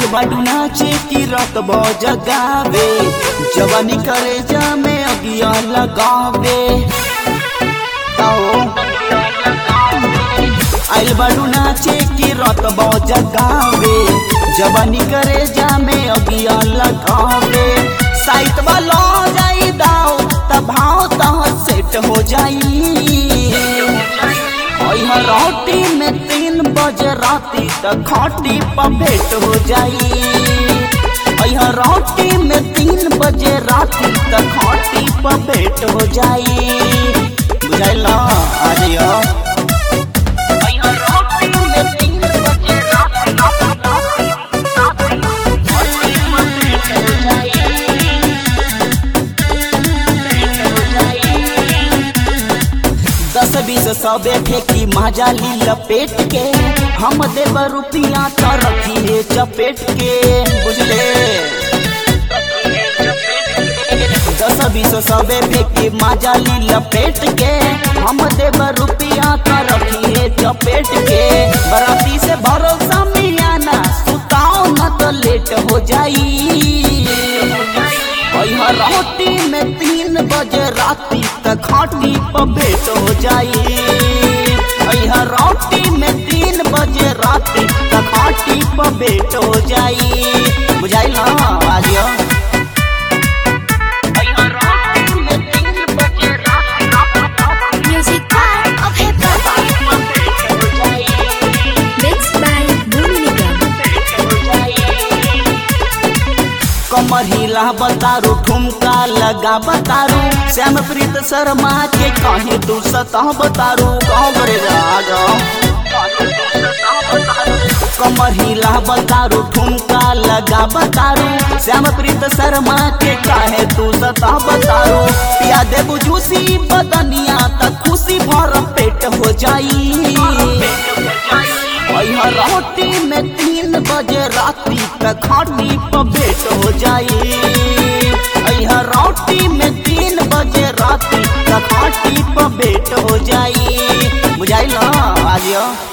बाडू नाचे की रात जगावे जवानी करे जा में अगिया लगावे आओ आइल बाडू नाचे की रात जगावे जवानी करे जा में अगिया लगावे साइट वालो जाई दाओ तब भाव तह सेट हो जाई ओह रोटी में तीन बजे राती तक खाटी पर भेंट हो जाई ओह रोटी में तीन बजे राती तक खाटी पर भेंट हो जाई बुझाइल आ जाइयो दस बीस सबे फेंकी माजा ली लपेट के हम देव रुपिया तो रखिए चपेट के बुझले दस बीस सबे फेंकी माजा ली लपेट के हम देव रुपिया तो रखिए चपेट के बराती से भरोसा मियाना सुताओ न तो लेट हो जाई ओह रोटी में तीन बजे राती तक खाटी पर भेंट हो जाई ओह रोटी में तीन बजे राती तक खाटी पर भेंट हो जाई बुझाइल ना Ajio Music part of hip hop. Mixed by Dominica. कमर हिला बतारू ठुमका लगा बतारू श्याम प्रीत शर्मा के कहीं तू सतह बतारू कहो करे जा जाओ कमर हिला बतारू ठुमका लगा बतारू श्याम प्रीत शर्मा के काहे तू सतह बतारू पिया दे बुझूसी बदनिया तक खुशी भर पेट हो जाई ओह रोटी में तीन बजे राती तक खाटी पर भेंट हो जाई ओह रोटी में तीन बजे राती तक खाटी पर भेंट हो जाई बुझाइल ना आजियो